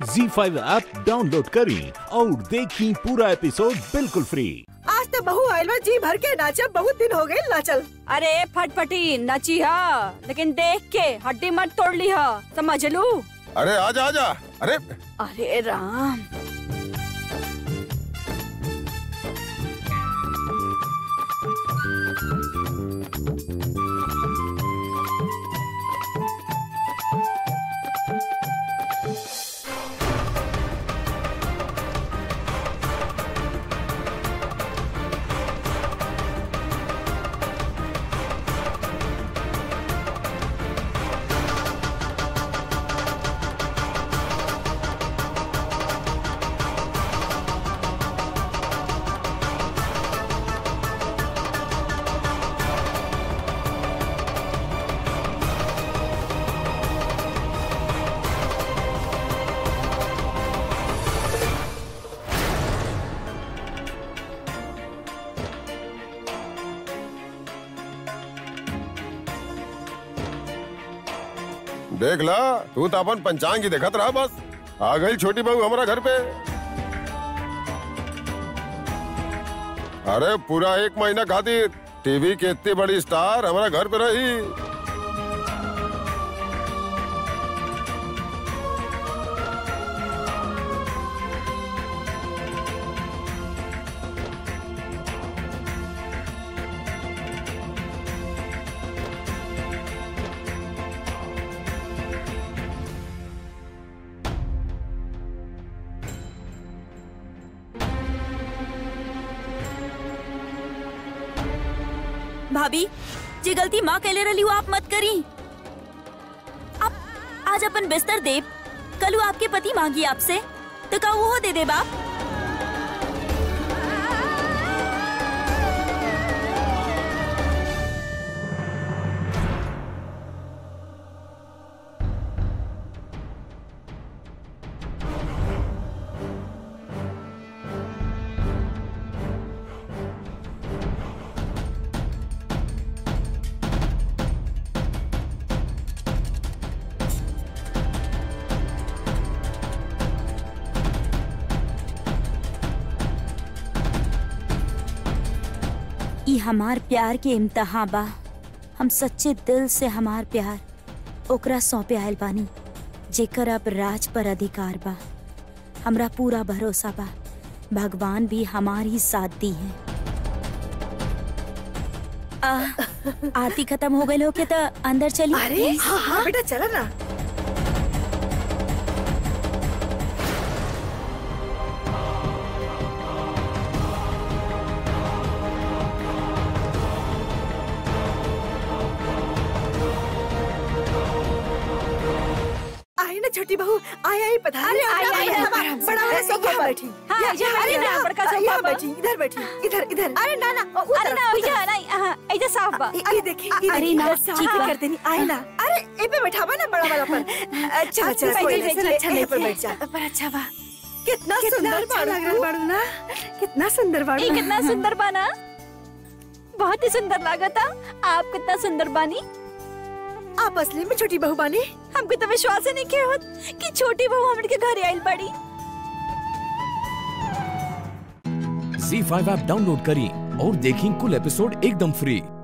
जी five app download करें और देखें पूरा एपिसोड बिल्कुल फ्री आज तो बहू आयल बा जी भर के नाचा बहुत दिन हो गए नाचल अरे फटफटी नची हा लेकिन देख के हड्डी मत तोड़ ली हा समझ लू अरे आजा आजा अरे अरे राम देख ला तू तो अपन पंचांग ही देखत रहा बस आ गई छोटी बहू हमारा घर पे अरे पूरा एक महीना खातिर टीवी के इतनी बड़ी स्टार हमारा घर पे रही भाभी जे गलती माँ कैले रही आप मत करी आप आज अपन बिस्तर देब कल वो आपके पति मांगी आपसे तो का वो दे दे बाप ई हमार प्यार के इम्तहा बा हम सच्चे दिल से हमार प्यार ओकरा सौंपे आयल बानी जेकर अब राज पर अधिकार बा हमरा पूरा भरोसा बा भगवान भी हमारी साथ दी है आ, आरती खत्म हो गई हो के तो अंदर चली अरे हाँ हाँ बेटा चला ना आई ना छोटी बहू आई आई पता अरे, आई, आई, आई, बड़ा बड़ा वाला सोफा पर बैठी हाँ, या- यहाँ बैठी अरे ना, ना, बड़का सोफा यहाँ पर। बैठी इधर बैठी इधर इधर अरे ना ना ओ, अरे उधर, ना उधर। भैया नहीं हाँ, ऐसे साफ बा ये देखी ये अरे देखी, ना, बस ठीक ठीक बा। कर देनी आई ना अरे ए पे बैठावा ना बड़ा वाला पर अच्छा अच्छा बैठ कोई जाइए, नहीं, अच्छा ए- ए पर लगे। बैठ जा पर अच्छा बा कितना सुंदर अच्छा बाड़ू लग रहा बाड़ू ना कितना सुंदर बाड़ू ये कितना सुंदर बाना बहुत ही सुंदर लागता आप कितना सुंदर बानी आप असली में छोटी बहू बानी हमको तो विश्वास ही नहीं किया होत कि छोटी बहू हमरे के घर आइल बड़ी जी फाइव ऐप डाउनलोड करें और देखें कुल एपिसोड एकदम फ्री